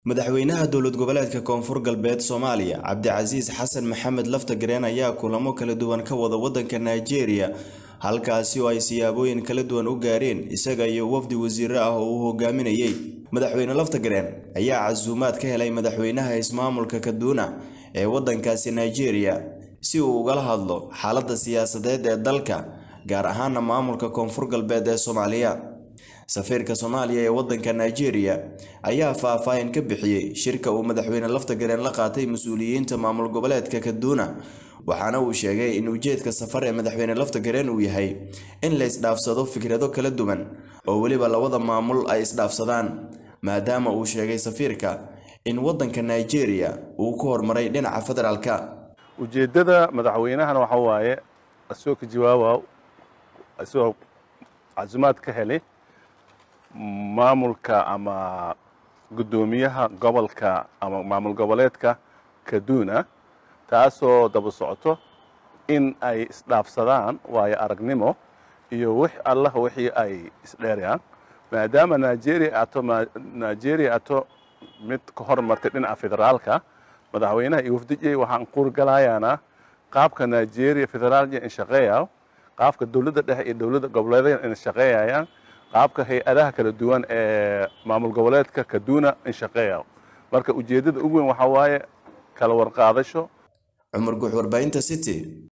madaxweynaha dowlad goboleedka koonfur galbeed soomaaliya cabdicasiis xasan maxamed laftagareen ayaa kulamo kala duwan ka wada waddanka nigeria halkaasi oo ay siyaabooyin kala duwan u gaareen isaga iyo wafdi wasiiro ah oo uu hogaaminayey madaxweyne laftagareen ayaa casuumaad ka helay madaxweynaha ismaamulka kaduuna ee waddankaasi nigeria si uu ugala hadlo xaaladda siyaasadeed ee dalka gaar ahaana maamulka koonfur galbeed ee soomaaliya safiirka soomaaliya ee waddanka nigeria ayaa faah-faahin ka bixiyey shirka uu madaxweyne laftagareen la qaatay mas-uuliyiinta maamul goboleedka kaduuna waxaana uu sheegay in ujeedka safar ee madaxweyne laftagareen uu yahay in la isdhaafsado fikrado kala duwan oo weliba labada maamul ay isdhaafsadaan maadaama uu sheegay safiirka in waddanka nigeria uu ku horumaray dhinaca federaalka ujeeddada madaxweynahana waxa waaye asoo ka jawaaba asagoo casumaad ka helay maamulka ama guddoomiyaha gobolka ama maamul goboleedka kaduna taasoo daba socoto in ay isdhaafsadaan waayo aragnimo iyo wix allah wixii ay isdheerayaan maadaama nigeria ato nigeria ato mid ka hormartay dhinaca federaalka madaxweynaha iyo wafdijay waxaan qurgalayaana qaabka nigeria federaalya in shaqeeya qaabka dowladda dhexe iyo dowladda goboleedyada in shaqeeyayaan qaabka hay-adaha kala duwan ee maamul goboleedka kaduna in shaqeeya marka ujeeddada ugu weyn waxaa waaye kala warqaadasho cumar guux warbaahinta city